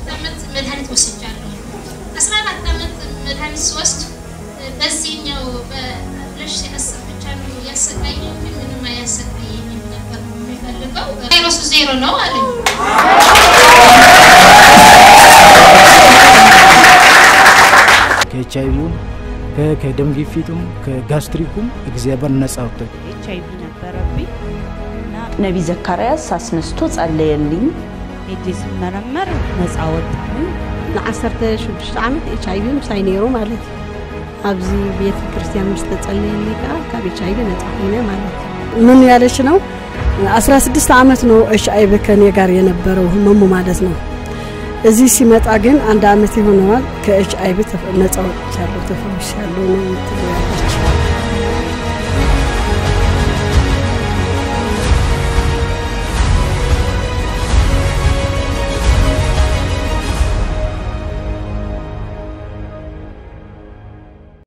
አራት ዓመት መድኃኒት ወስጃለሁ። አስራ አራት ዓመት መድኃኒት ስወስድ በዚህኛው በሁለት ሺህ አስር ብቻ ነው ያሰቃየኝ እንጂ ምንም አያሰቃየኝም ነበር። የሚፈልገው ቫይረሱ ዜሮ ነው አለኝ። ከኤች አይቪውም ከደም ግፊቱም ከጋስትሪኩም እግዚአብሔር ነጻ ወጥቶ ኤች አይቪ ነበረብኝ እና ነቢ ዘካርያስ አስነስቶ ጸለየልኝ። ሄጄ ስመረመር ነፃ ወጣሁኝ። ንዓሰርተ ሽዱሽተ ዓመት ኤች ኣይቪ ምሳይ ነይሩ ማለት እዩ ኣብዚ ቤተ ክርስቲያን ምስ ተጸለየልኝ ከዓ ካብ ኤች ኣይቪ ነፃ ኮይነ ማለት እዩ ምን ያለች ነው 16 ዓመት ነው ኤች አይቪ ከኔ ጋር የነበረው ህመሙ ማለት ነው እዚህ ሲመጣ ግን አንድ ዓመት ይሆነዋል ከኤች አይቪ ነፃ ወጥቻለሁ ተፈውሻለሁ ነው የምትለው ያለች